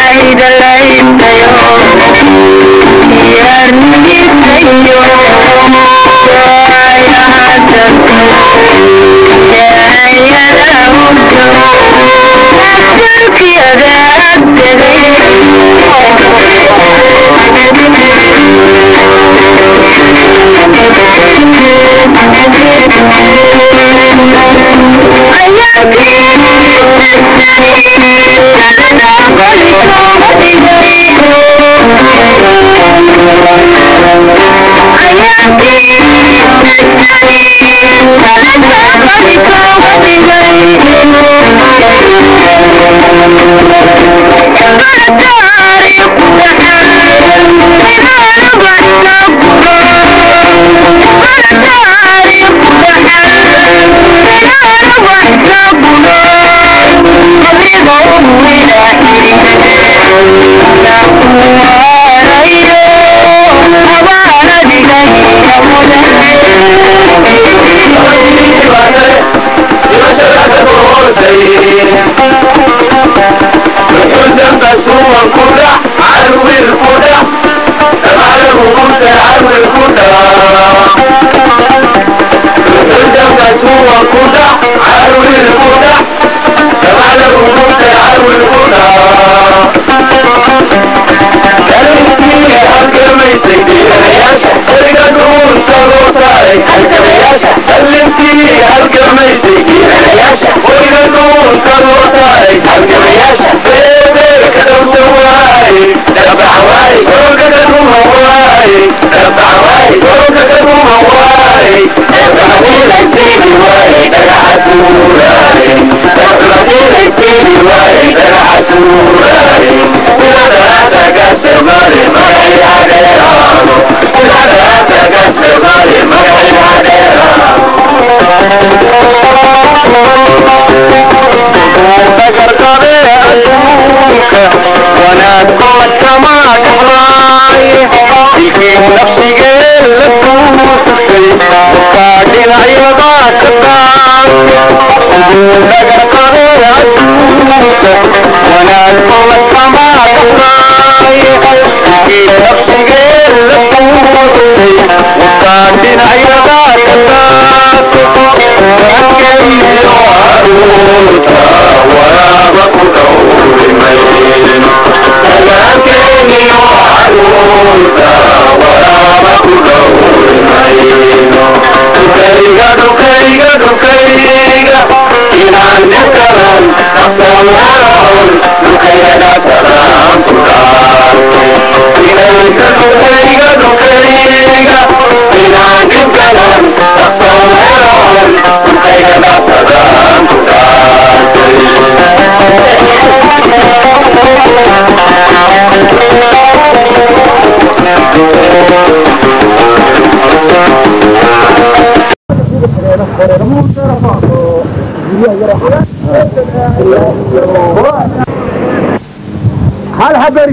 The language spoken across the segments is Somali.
هل حبري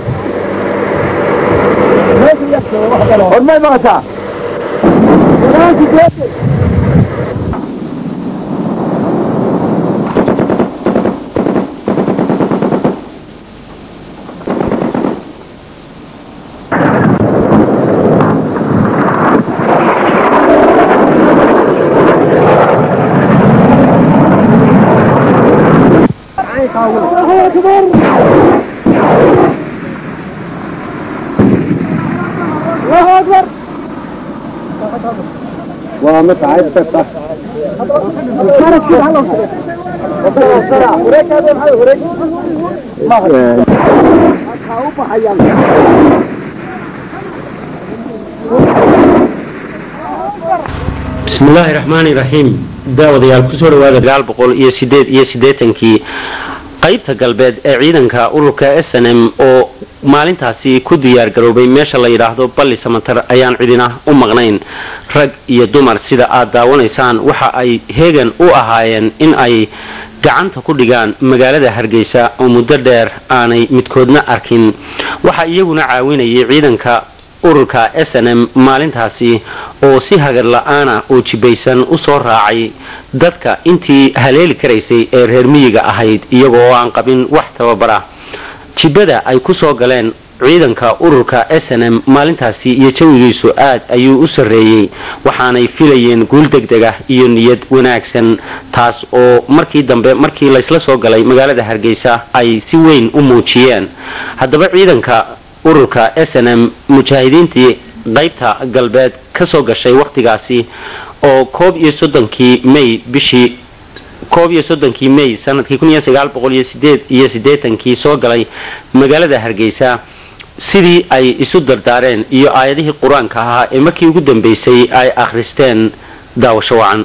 والله ما غتا الله أكبر الله أكبر ومتعب فتح bismillaahi raxmaani raxiim daawadayaal kusoo dhawaada dagaal boqol iyo sideed iyo siddeetankii qaybta galbeed ee ciidanka ururka s n m oo maalintaasi ku diyaar garoobay meesha la yidhaahdo balli samatar ayaan cidina u maqnayn rag iyo dumar sida aad daawanaysaan waxa ay heegan u ahaayeen in ay gacanta ku dhigaan magaalada hargeysa oo muddo dheer aanay midkoodna arkin waxaa iyaguna caawinayay ciidanka ururka s n m maalintaasi oo si hagar la-aana oo jibaysan u soo raacay dadka intii haleeli karaysay ee reer miyiga ahayd iyagoo aan qabin wax tababar ah jibada ay ku soo galeen ciidanka ururka s n m maalintaasi iyo jawigiisu aad ayuu u sarreeyey waxaanay filayeen guul degdeg ah iyo niyad wanaagsan taas oo markii dambe markii laysla soo galay magaalada hargeysa ay si weyn u muujiyeen haddaba ciidanka ururka s n m mujaahidiintii qaybta galbeed ka soo gashay wakhtigaasi oo koob iyo soddonkii may bishii koob iyo soddonkii may sanadkii kun iyo sagaal boqol iyo sideed iyo siddeetankii soo galay magaalada hargeysa sidii ay isu dardaareen iyo aayadihii qur-aanka ahaa ee markii ugu dambeysay ay akhristeen daawasho wacan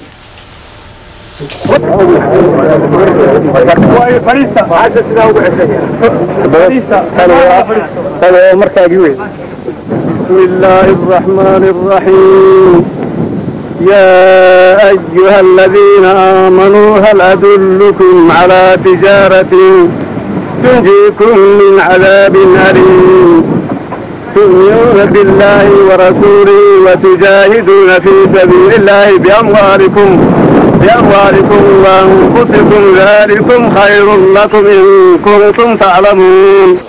بسم الله الرحمن الرحيم يا أيها الذين آمنوا هل أدلكم على تجارة تنجيكم من عذاب أليم تؤمنون بالله ورسوله وتجاهدون في سبيل الله بأموالكم بأموالكم وأنفسكم ذلكم خير لكم إن كنتم تعلمون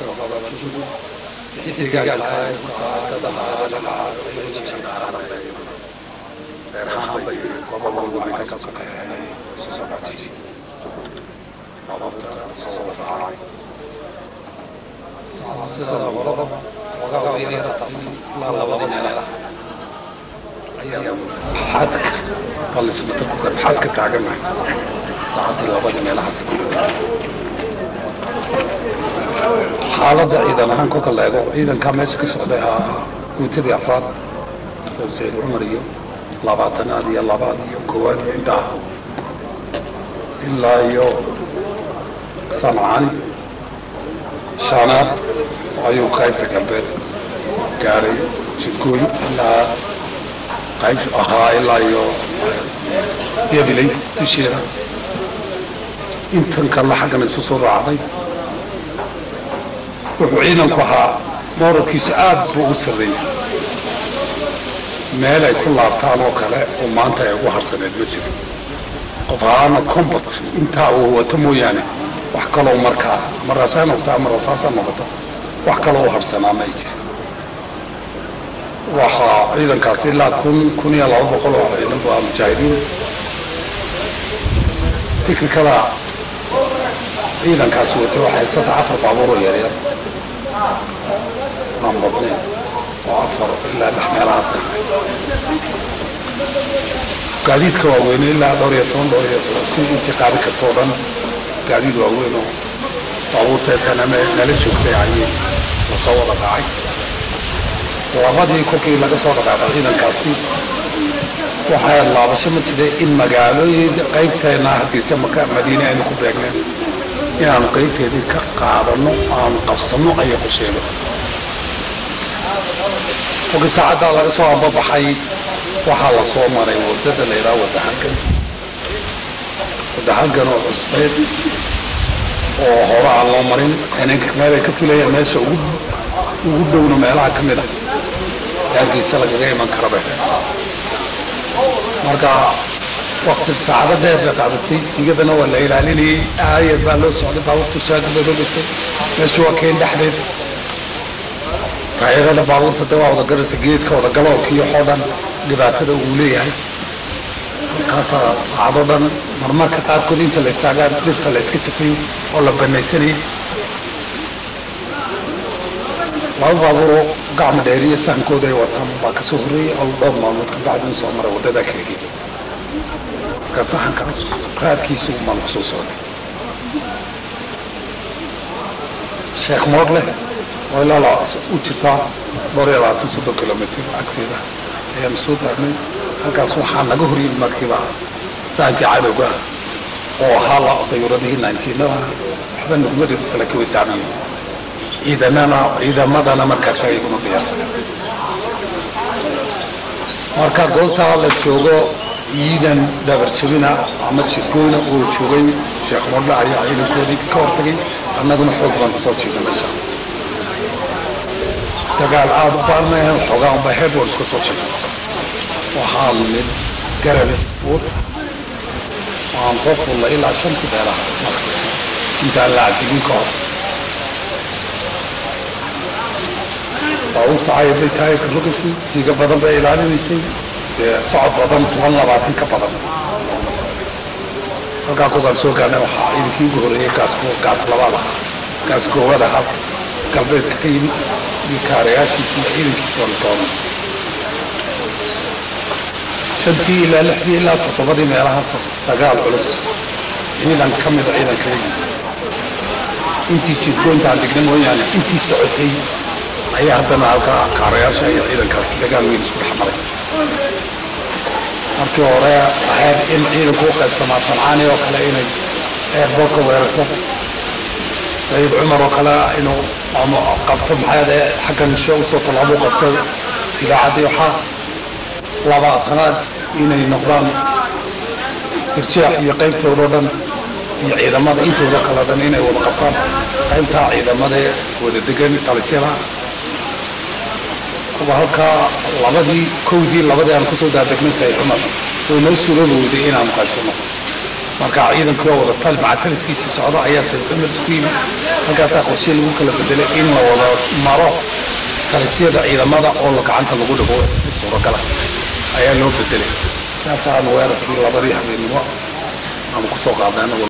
xadka ballismatarkuda maxaad ka taaganahay saacadii labadii meelahaas xaaladda ciidan ahaan kolka la eego ciidankaa meesha ka socday ahaa guutadii afraad oo sayid cumar iyo labaatanaad iyo labaad iyo koowaad iyo intaa ilaa iyo sancaani shaanaad ayuu qaybta galbeed gaadhay jidkooy ilaa qayb ahaa ilaa iyo gabilay dusheeda intan kalla xaggan isu soo raacday wuxuu ciidanku ahaa mooralkiisu aad buu u sarreeyey meel ay ku laabtaan oo kale oo maanta ay ugu harsaneed ma jiro qof ahaana combat intaa uu wato mooyaane wax kaloo markaa ama raashaan noqoto ama rasaasa noqoto wax kaloo u harsanaa ma ay jiro waxaa ciidankaasi ilaa kun kun iyo laba boqol oo ciidan bu ah mujaahidiin tiknikada ciidankaasi watay waxay saddex afar baabuur oo yaryar aan badnayn oo afar ilaa lix meelahaas ah gaadiidka waaweyne ilaa dhowr iyo toban dhowr iyo toban si intii qaadi karta oo dhan gaadiid waaweyn oo baabuurta snm nala joogtay ayay lasoo wada dhacay labadii kolkii laga soo dhaqaaqay ciidankaasi waxaa laabasho ma jiray in magaalooyin qaybteena hargeysa maka madiine aynu ku beegneen inaanu qaybteedii ka qaadano aanu qabsano ayay qorsheeno kolkii saacaddaa laga soo ambabaxay waxaa la soo maray wadada la yidhaha wadahalgan wadahalgan oo cusbeed oo hore aan loo marin inanka meel ay ka filayaan meesha ugu ugu dhowna meelaha ka mid a hargeysa lagaga iman karaba marka wakti saacado dheer bay qaadatay sigadana waa la ilaalinayay aayad baa loo socday baabuurta shaagi bay rogaysay meesha waa keen dhexdeed raayadada baabuurta de waa wada garaysa geedka wada galoolka iyo waxoo dhan dhibaatada uu leeyahay markaasaa saacado dhan marmarka qaarkood inta la istaagaa dirta la iska jafay oo la banaysanayay laba baabuuroo gacma dheeriya sahankooda ay wataan baa kasoo horreeyay oo dhowr maalmood ka bacdi u soo maray waddada kaligii marka sahankaas raadkiisu baan kusoo socday sheekh moodle oo ilaa la u jirtaa dhowr iyo labaatan soddon kilomitr agteeda ayaanu soo taagnay halkaas waxaa naga horyimi markiiba sahankii cadowga oo ahaa la dayuuradihii nineteenada waxba naguma dhidisa laakiin way saamayen ciidanana ciidamadana markaas ayaguna diyaarsaday marka goobtaa la joogo ciidan dabarjabina ama jirkooyna oo joogay sheekh modle ayaa ciidankoodii ka hortagay annaguna xoog baan kusoo jiiday meesha dagaal aada u baarnayan xoogaa unba heeb waan iska soo jiiday waxaa mid garabis fuud waan soo fullay ilaa shantii beelaha marka intaan la caddigin ka hor baabuurta cayaday taayirka rogaysay siiga badan bay ilaalinaysay dee socod badan toban labaatan ka badan halkaa kugaan soo gaarnay waxaa ciidankii ugu horreeyay gaas gaas labaad ah gaas koowaad ahaa galbeedka ka yimid iyo kaarayaashiisii ciidankiisa la doonay shantii ilaa lixdii ilaa toddobadii meelahaas dagaal culus ciidan ka mida ciidankaygi intii jidkooyintaan dhigna mooyaane intii socotay ayaa haddana halkaa kaarayaasha iyo ciidankaasi dagaal weyn isku dhex maray markii hore ahayd in ciidanku u qaybsamaa sancaani oo kale inay eerboorka weerarto sayid cumar oo kale inuu ama qabto maxaade xaggan sho usoo tallaabo qabto idaacaddii waxaa labaatanaad inay noqdaan irjaax iyo qaybtoodao dhan iyo ciidamada intooda kale dhan inay wada qabtaan qaybtaa ciidamadee wada degan talisyada kuwa halkaa labadii kowdii labadii aan kusoo daadegnay sayid cumar way noo suroobi weyday inaanu qaybsano marka ciidankii oo wada tal maca taliskiisii socda ayaa sayid cumar isku yimid halkaasaa qorshe lagu kala bedelay in la wada maro talisyada ciidamada oo la gacanta lagu dhigo suuragala ayaa loo bedelay saasaanu weerarkii labadii habeennimo ama kusoo qaadnay